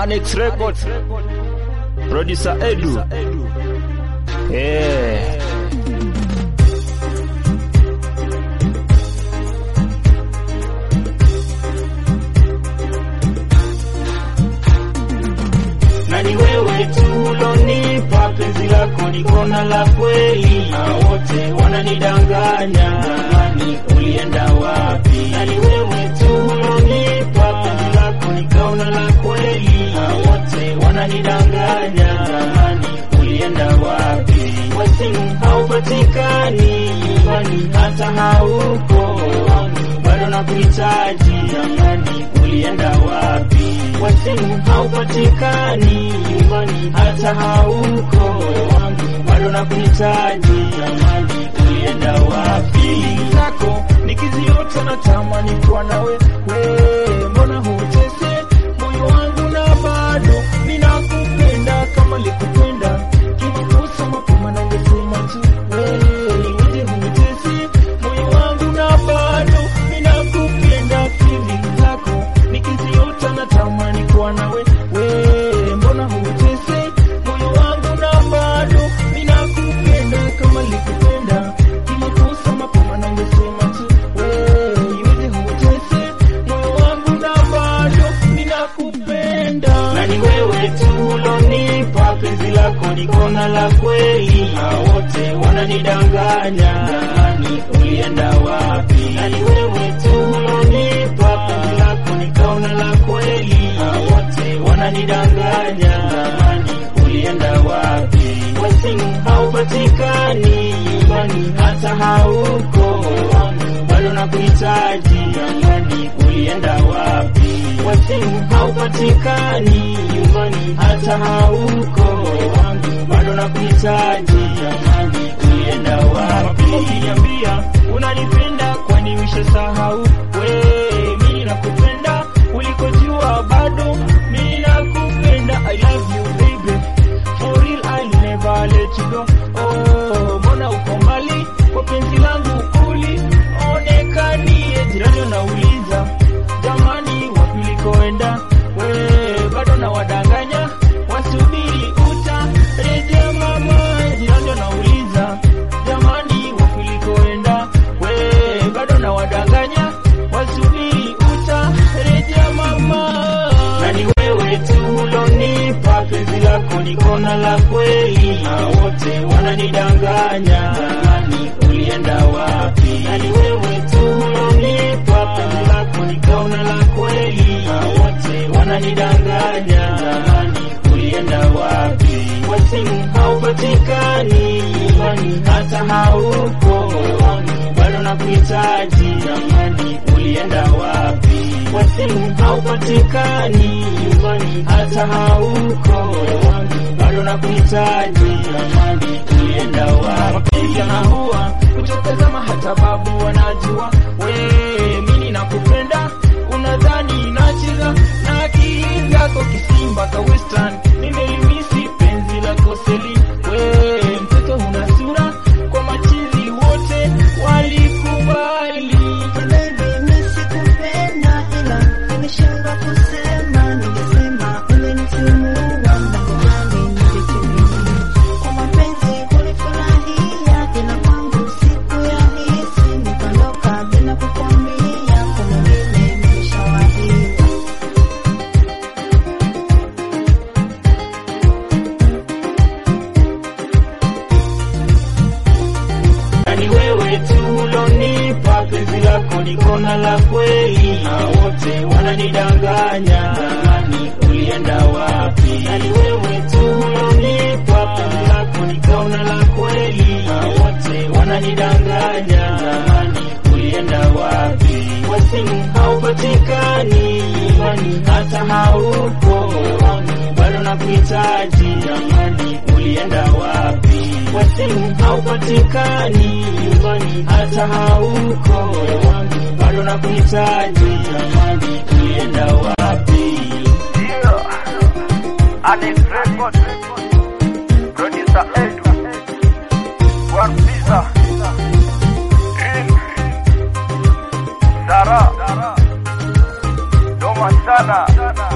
Annex Records. Producer Edu. Eh. na ni wewe tu ulonipa penzi lako ni kona la kweli, na wote wananidanganya, jamani, ulienda wapi? Na ni wewe tu ulonipa penzi lako ni kona la kweli, na wote wananidanganya, jamani, ulienda wapi? Kwa simu haupatikani, nyumbani hata hauko, bado nakuhitaji, jamani, ulienda wapi? Kwa simu haupatikani, nyumbani hata hauko, wangu bado nakuhitaji, jamani, ulienda wapi? zako nikiziota na tamani kuwa nawe we, mbona hutese moyo wangu na bado ninakupenda kama likupenda kimakosa mapema nangesema tu we, niweje hutese moyo wangu na bado ninakupenda feeling zako nikiziota na tamani kuwa nawe we, mbona hutese moyo wangu na bado ninakupenda kama likupenda kimakosa mapema nangesema tu we, iweje hutese moyo wangu na bado ninakupenda na ni wewe tu ulonipa penzi lako ni kona la kweli, na wote wananidanganya, jamani, ulienda wapi? Na ni wewe tu ulonipa penzi lako ni kona la kweli, na wote wananidanganya, jamani, ulienda wapi? Kwa simu haupatikani, nyumbani hata hauko, bado nakuhitaji, jamani, ulienda wapi? Kwa simu haupatikani, nyumbani hata hauko, bado nakuhitaji, jamani, ulienda wapi? ukiniambia unanipenda kwani ushasahau we mimi nakupenda ulikojua bado mimi nakupenda i love you baby for real i'll never let you go oh mbona uko mbali kwa penzi langu ulionekanie jirani unauliza jamani wapi ulikoenda we bado na wadanganya wasubiri utarejea mama jirani unauliza jamani wapi ulikoenda we bado na wadanganya wasubiri utarejea mama na ni wewe tu ulonipa penzi lako ni kona la kweli, na wote wananidanganya, jamani, ulienda wapi? Na ni wewe tu ulonipa penzi lako ni kona la kweli, na wote wananidanganya, jamani, ulienda wapi? Kwa simu haupatikani, nyumbani hata hauko, bado nakuhitaji, jamani, ulienda wapi? Kwa simu haupatikani, nyumbani hata hauko, bado nakuhitaji, jamani, ulienda wapi? Vijana huwa kutotazama hata babu wanajua we mimi nakupenda unadhani nacheza na akili zako kisimba ka western nimelimisi penzi lako seli we mtoto una sura kwa machizi wote walikubali Baby, mimi sikupenda ila nimeshindwa kusema, ningesema umenitimua mlangoni ningetimia. Kwa mapenzi ulifurahia, ila kwangu sikuyahisi, nikaondoka bila kukwambia, kwa mwingine nimeshawadia. na ni wewe tu ulonipa penzi lako ni kona la kweli, na wote wananidanganya, jamani, ulienda wapi? Na ni wewe tu ulonipa penzi lako ni kona la kweli, na wote wananidanganya, jamani, ulienda wapi? Kwa simu haupatikani, nyumbani hata hauko, bado nakuhitaji, jamani, ulienda wapi? Kwa simu haupatikani, nyumbani hata hauko, bado nakuhitaji, jamani, ulienda wapi? Annex Records. Producer Edu. One Pizza. Green. Zara. Doma sana.